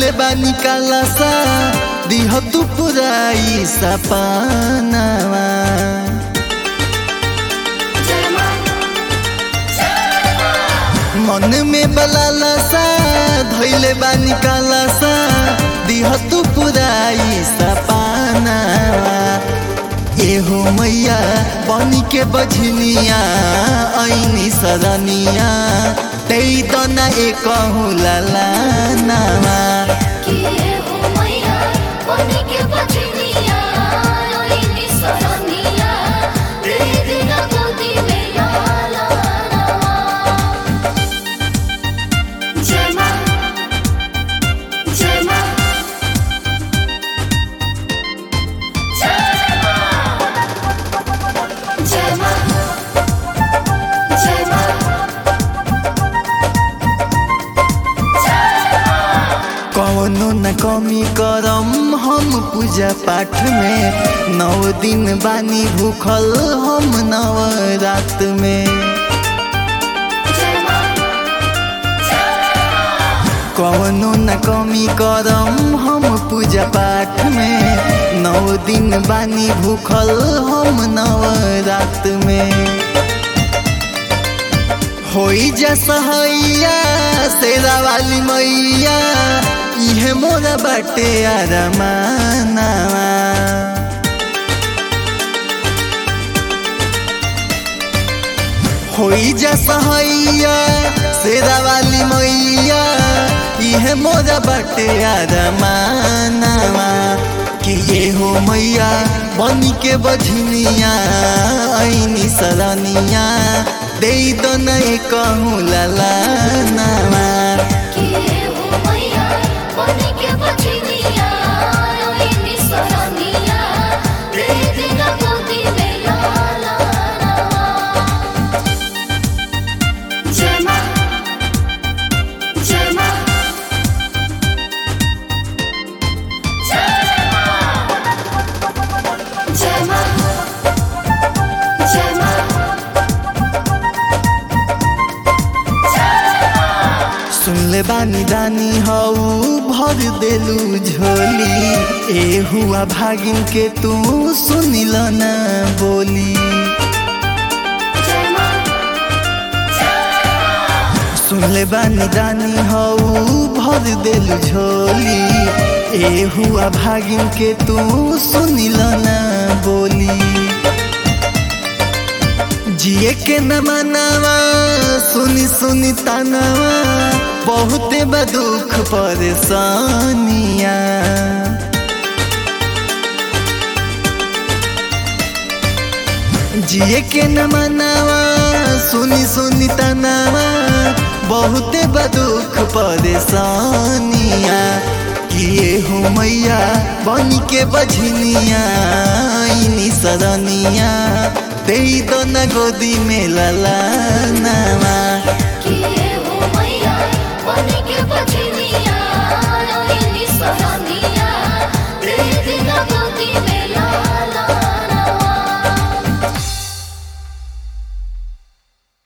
धैले बानी कालासा दिह तू पुराई सपनावा मन में बलालासा धैले बानी कालासा दिह तू पुराई सपनावा एहो मैया बनी के बझनिया ऐनी सरनिया त्यही त न एक लाला नामा कौनो न कमी करम हम पूजा पाठ में नौ दिन बानी भूखल हम नव रात में कौनो न कमी करम हम पूजा पाठ में नौ दिन बानी भूखल हम नव रात में होई जा सहैया शेरा वाली मैया इहे मोरा बाटे आरमानावा होई जा सहैया शेरा वाली मैया इहे मोरा बाटे आरमानावा कि ये हो मैया बनी के बझनिया ऐनी सरनिया दे दो नहीं कहूँ लाला नामा सुनले बानी दानी हौ भर देलू झोली ए हुआ भागिन के तू सुनिल न बोली सुनले बानी दानी हौ भर देलू झोली ए हुआ भागिन के तू सुनिल न बोली जिए के न मनावा सुनी सुनी तनावा बहुते बदुख परेशानिया जिए के न मनावा सुनी सुनी तनावा बहुते बदुख परेशानिया किए हो मैया बनी के बझनिया इनी सरनिया दे दो न गोदी में लला नामा किए हो मैया बने के